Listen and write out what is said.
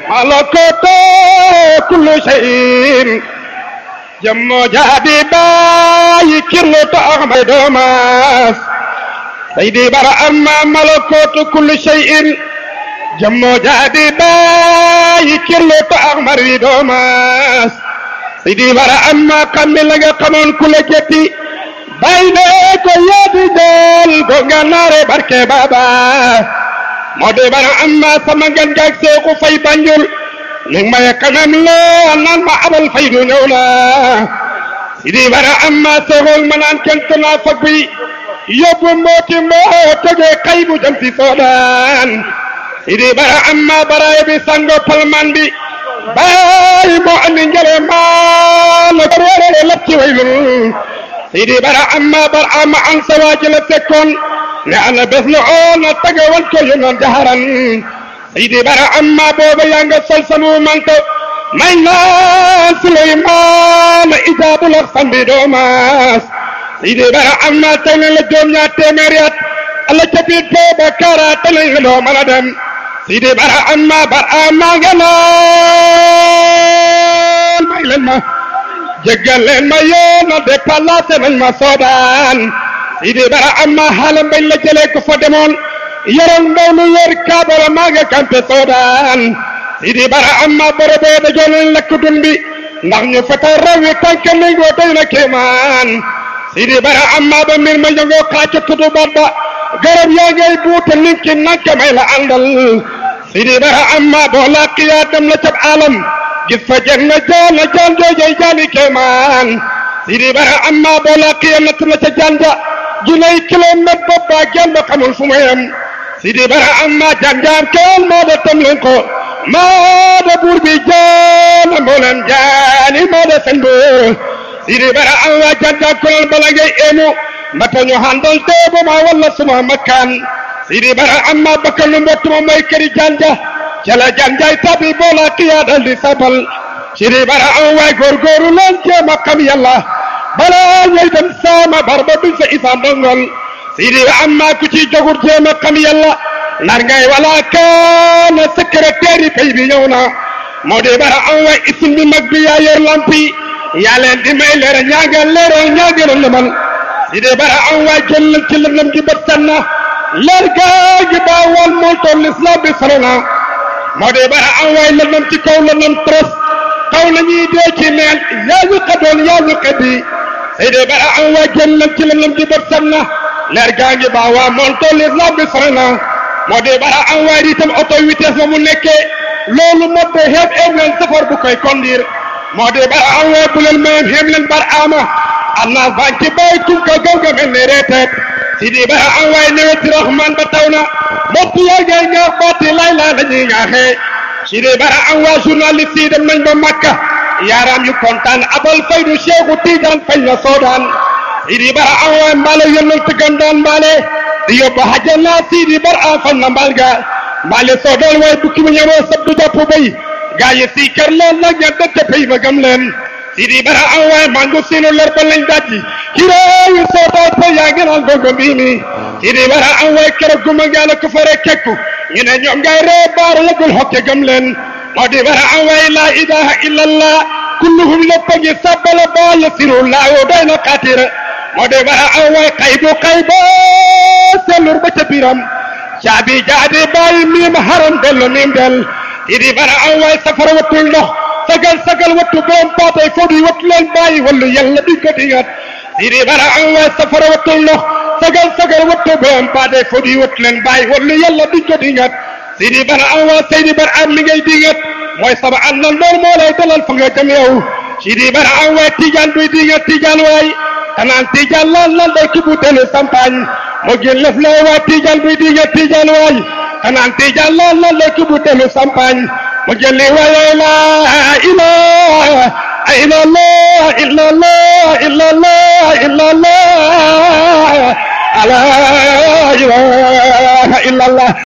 ملكوت كل شيء جمو جابي باي كيلو تأغمي دوماس سيدي برا أما ملكوت كل شيء جمو جابي باي كيلو تأغمي دوماس سيدي برا أما كمل لغا قمون كل جتي bayne ko yadi jol go ganare barke baba mode bara amma sama gan gak se ko fay banjul ni may kanam la nan ma abal fay du ñew la sidi bara amma sehol manan kentana fagbi yobbu moti mo toge kaybu jam ci sodan sidi bara amma bara bi sango palman bi bay mo andi ngere ma la ko rere lapci waylul sidi bara amma bar amma an sawaji la fekkoon ne ana bés la oo na tagawal ko yu noon jaharan sidi bara amma booba yaa nga sol sanu manto may naan suleymaan ijaabul ak sambi doomaas sidi bara amma tey la joom ñaar téeméeri at ala ca biir booba kara tanañ la doo mën a dem sidi bara amma bar amma nga naan may leen ma jéggal leen ma yoon a déplacé nañ ma soodaan sidi bara amma xaalam bañ la jëlee ko fa demoon yoroon ndaw lu yor kaabala maa nga kampe soodaan sidi bara amma borobee dajoo leen lakk dun bi ndax ñu feta raw yi tànk ningoo doy na kéemaan sidi bara amma ba mbir ma ñëngoo xaaca tudu baat ba garab yaa ngay buute ninki nanka may la àndal sidi bara amma boo laaqiyaa dem la cab alam gis fa jeg na jaan na jaan joojay jaani kéemaan sidi bara amma boo laaqiya natt na ca jaan ja junay kilomètre bopp baa genn ba xamul fu mu yem sidi bara amma jaan jaam keel maa da tam leen ko maa da buur bi jaana mboolem jaani maa da fen buur sidi bara amma jaan jaam kolal bala ngay eenu mbata ñu handal teebo ma walla suma makkaan sidi bara amma bakkal nu mbottuma mooy këri jaan ja cala janjay tabi bola kiya dal di sabal sidi bara an waay góorgóoru leen jéem a xam yàlla bala ñuy dem saama barba duñ sa isa ndongol sidi amma ku ci jogur jéem a xam yàlla nar ngay wala kaana secrétaire yi pay bi ñëw na moo di bara an waay isin bi mag bi yaa yor lampi yaa leen di may leer ñaaga leer ñaaga lëmal sidi bara an waay jël ci lëndëm gi bët sanna leer gaa gi baawal mool toon l'islam bi solo na moo de bara am waay lëndëm ci kaw lëndëm tros kaw la ñuy dee ci neen yaa ñu xadoon yaa ñu xëddi say de bara am waay génn leen ci lëndëm di bët sam na leer gaa ngi baa waa moon toll islam bi sore na moo de bara am waay itam auto vitesse ba mu nekkee loolu moo de xeeb eeb leen safar bu koy conduire moo de bara am waay bu leen mayem xeeb leen bar ama annaas baa ci bàyyi tum ko gaw ga mel ne reeteet si di bara am waay neweti rahman ba taw na mbokk yaa ngay ñaax baati lay laa la ñuy ñaaxee si di bara am waa journaliste yi dem nañ ba Makka yaaraam yu kontaan abal faydu Seexu Tijaan fañ na soodaan si di bara am waay mbaale yónnal tëggan daan mbaale di yóbbu hajjana si di bara am fañ na mbaal ga mbaale soodal waay bukki mu ñëwoo sabdu jàpp bay gaa yi si kër leen nag ña dëkk pay ma gëm leen si di bara am waay mangu siinu lor ba lañ dajji kiraayu soodaay pa yaa ngi naan gongo mbii mi si di bara am waay keroog guma ngaala ko fare kekku ñu ne ñoom ngay ree baar lagul hokke gëm leen moo di bara am waay laa ilaha illa allah kulluhum lépp a ngi sabbala baa yasiru laawo doy na xaatira moo di bara am waay xaybu xayba sellur ba ca biram caabi jaadi bàyyi miim haram dellu miim del si di bara am waay safara wattul ndox sagal sagal wattu boom paatay foo di wattu leen bàyyi wallu yàlla di ko dingat si di bara am waay safara wattul ndox sagal sagal wattu boom paatay foo di wattu leen bàyyi wallu yàlla di ko dingat si di bara am waay seydi bara am mi ngay dingat mooy sama àndal loolu moo lay dalal fa nga jëm yow si di bara am waay tijaan duy dingat tijaan waay tanaan tijaan lan lan day kibu telu sampaañ moo gën lëf la waay tijaan duy dingat tijaan waay tanaan tijaan lan lan day kibu telu sampaañ وجل ولا إله إلا إلا الله إلا الله إلا الله إلا الله لا إله إلا الله